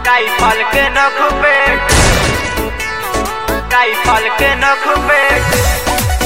Rifle के नख पे rifle के नख पे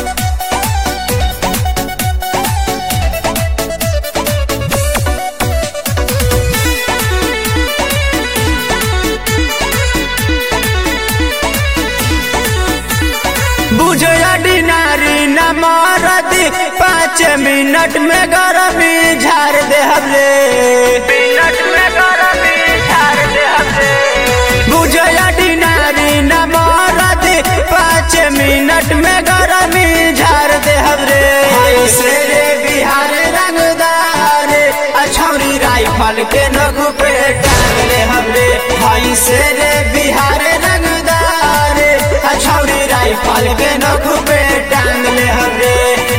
बुझे डिनारी न मारदी पाँच मिनट में गरमी झाड़ दे हमरे मिनट में गरमी झाड़ दे हमरे बुझे डिनारी न मारदी पाँच मिनट में गरमी झाड़ दे हमरे ऐसे रे बिहार रंगदार अछौरी राइफल के नगु पे टांग ले हमरे ऐसे रे बिहार रंगदार अछौरी राइफल के नगु पे टांग ले हमरे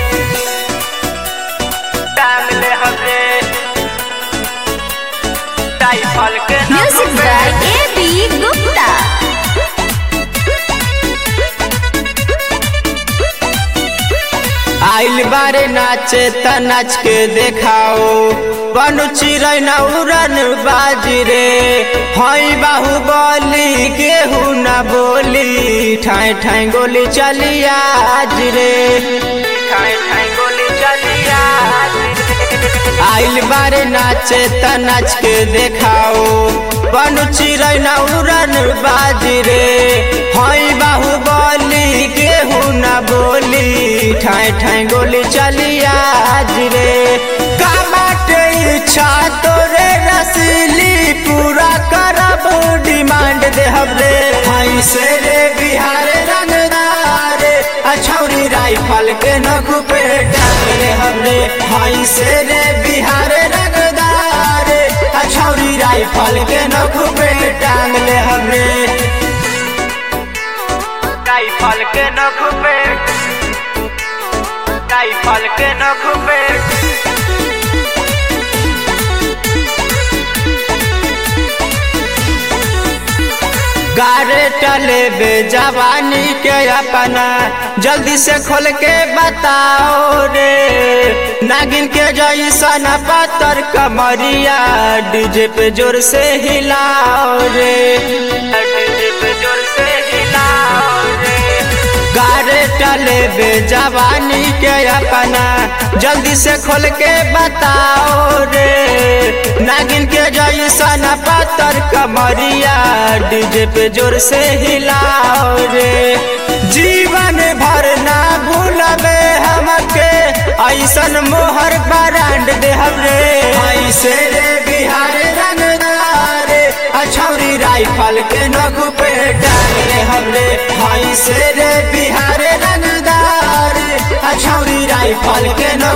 टांग ले हमरे राइफल के नख Music Pay by A.B. Gupta. आइल बारे नाचे त नाच के देखाओ बनु चिरै न उड़न बाजी रे हई बाहु बोली केहू न बोली ठाई ठाई गोली चली आज रे ठाई ठाई गोली चलिया आइल बारे नाचे त नाच के देखाओ बनु चिरै न उड़न बाजी रे हई बाहु बोली केहू न बोली ठाई ठाई गोली चली आज रे कामाटे इच्छा तोरे रसली पूरा करब डिमांड दे हमरे हई से रे बिहार रंगदार अछौरी राइफल के नखु पे टांग ले हमरे हई से रे बिहार रंगदार अछौरी राइफल के नखु पे टांग ले हमरे राइफल के नख पे राइफल के नख पे गारे टले बे जवानी के अपना जल्दी से खोल के बताओ रे नागिन के जैसन पत्थर कमरिया डीजे पे जोर से हिलाओ रे डीजे पे जोर से हिलाओ रे गारे टले बे जवानी के अपना जल्दी से खोल के बताओ रे नागिन के जैसन पत्थर कमरिया डीजे पे जोर से हिलाओ रे जीवन भर ना भूलबे हमके ऐसन मोहर बरांड दे हमरे ऐसे रे बिहार रंगदार अछौरी राइफल के नगु पे डाल रे हमरे ऐसे रे बिहार रंगदार अछौरी राइफल के नगु